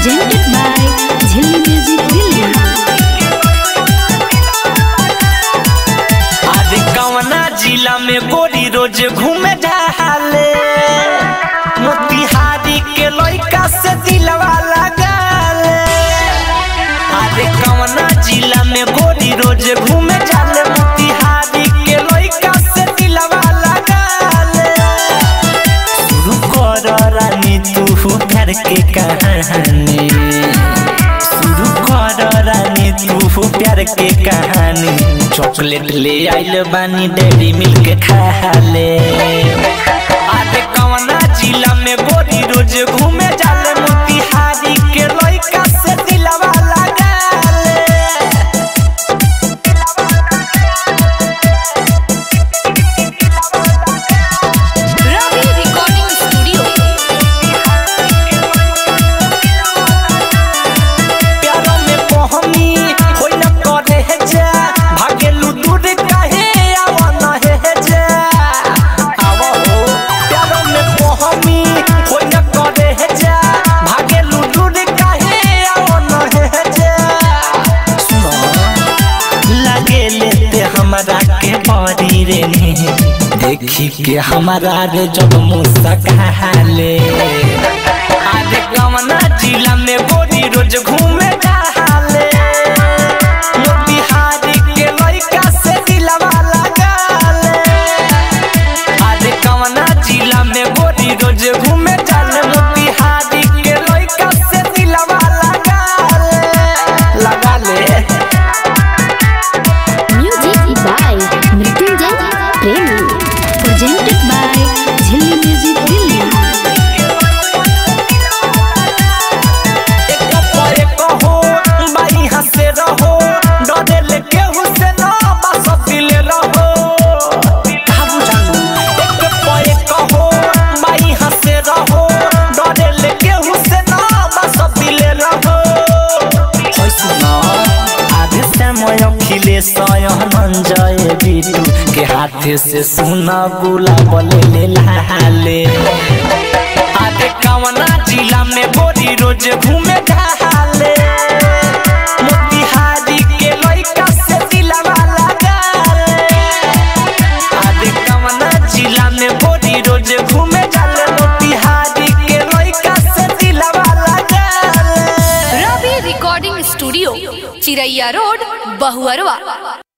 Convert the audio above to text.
presented by Jhilli Music Delhi. अरे कवना जिला में गोरी रोज घूमे जाले मोतिहारी के लइका से दिलवा लगाले अरे कवना जिला में गोरी रोज घूमे जाले मोतिहारी के लइका से दिलवा लगाले शुरू कर रानी तू घर के कहानी शुरू कर रानी तू प्यार के कहानी चॉकलेट ले आइल बानी डेरी मिल्क खा ले आरे कवना जिला में गोरी रोज घूमे जाले मोतिहारी के लइका से दिलवा लगाले Ravi Recording Studio. प्यारो में पहनी होई न करे है जा भागेलू दूर काहे आवा न है जा आवा हो प्यारो में पहनी होई न करे है जा भागेलू दूर काहे आवा न है जा सुनो लगे लेते हमरा के बड़ी रे देखी के हमारा रे जब मुस्काले आरे कवना जिला में गोरी रोज घूमे जाले मोतिहारी के लइका से दिलवा लगाले आरे कवना जिला में गोरी रोज घूमे जाले मोतिहारी के लइका से दिलवा लगाले लगाले Music by Mrityunjay Premi. Presented by Jhilli Music Delhi. एक पर एक हो बाई हंसे रहो डरे लेके हुसे ना बस दिले रहो काबू जानू एक पर एक हो बाई हंसे रहो डरे लेके हुसे ना बस दिले रहो होय सुना आधे समय खिले सयन जय बिटू के हाथे से सुना गुलाब ले ले लाले आगे कवना जिला में गोरी रोज घूमे जाले मोतिहारी के लइका से दिलवा लगाले आगे कवना जिला में गोरी रोज घूमे जाले मोतिहारी के लइका से दिलवा लगाले Ravi recording studio Chiraiya road Bahuarwa